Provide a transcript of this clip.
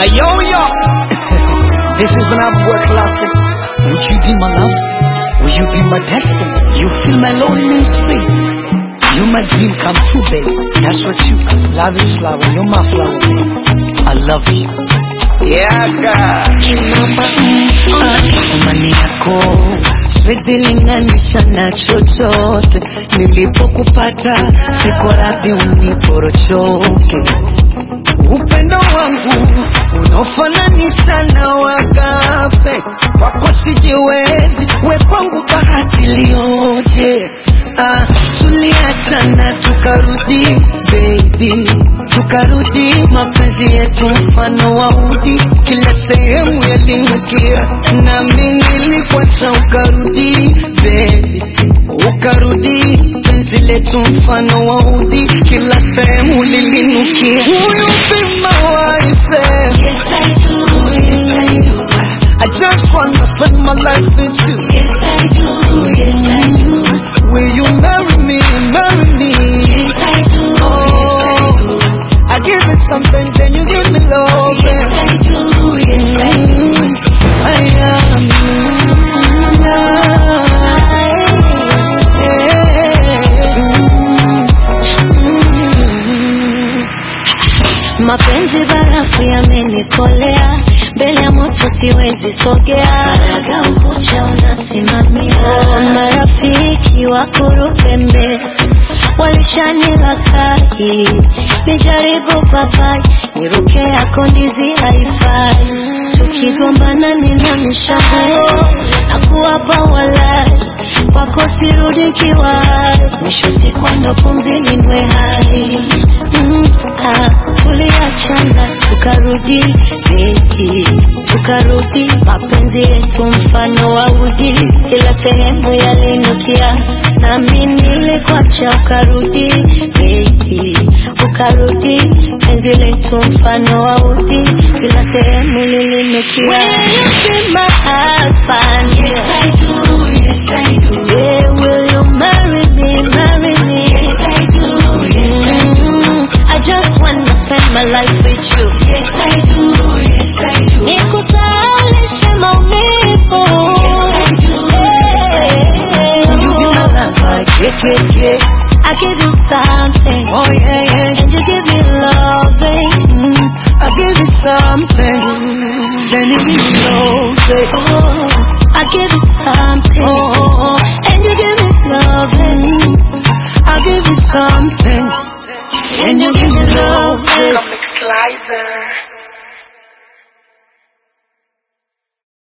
Ayo yo, this is when I'm work classic. Would you be my love? Will you be my destiny? You feel my loneliness, babe. You my dream come true, babe. That's what you are. Love is flower, you're my flower, babe. I love you. Yeah, God. Imani yako siwezi linganisha na chochote. Nilipokupata siko radhi uniporochoke. Upendo wangu unaofananisha na wagape, kwako sijiwezi, we kwangu bahati lioje. Ah, tuliachana tukarudi baby, tukarudi mapenzi yetu mfano wa udi, kila sehemu yalinukia, nami nilikuacha ukarudi baby, ukarudi penzi letu mfano wa udi, kila sehemu lilinukia. Will you be my wife? Yes, I do. Yes, I do. I just wanna spend my life with you. Yes, I do. Yes, I do. Will you marry me? Marry me? Yes, I do. Oh, I give you something, then you give me love. Yes, I do. Yes, I do. I am Mapenzi barafu yamenikolea, mbele ya moto siwezi sogea. Faraga ukucha unasimamia, marafiki wa kurupembe walishanila kai, nijaribu papai, niruke yako ndizi haifai, tukigombana nina mishago na kuwapa walai wako sirudi nkiwai, mwisho siku ndo pumzi lindwe hai mm, ah, tuliachana tukarudi baby, tukarudi mapenzi yetu mfano wa udi, kila sehemu yalinukia, nami nilikuacha ukarudi baby, ukarudi penzi letu mfano wa udi, kila sehemu lilinukia. Will you be my husband? Yes, I do. Yes, I do. Yeah, will you marry me, marry me? Yes, I do. Yes, I do. Mm, I just wanna spend my life with you. Yes, I do. Yes, I do. Nikusalishe maumivu. Yes, I do. Yes, I do. Will you be my lover? Yeah, yeah, yeah. I give you something, Oh, yeah, yeah. and you give me loving. Mm, I give you something, then you give me love. babe. Oh, I give you something, Oh, oh, oh. and you give me loving. I give you something, and you give me love. babe. Comic Slicer.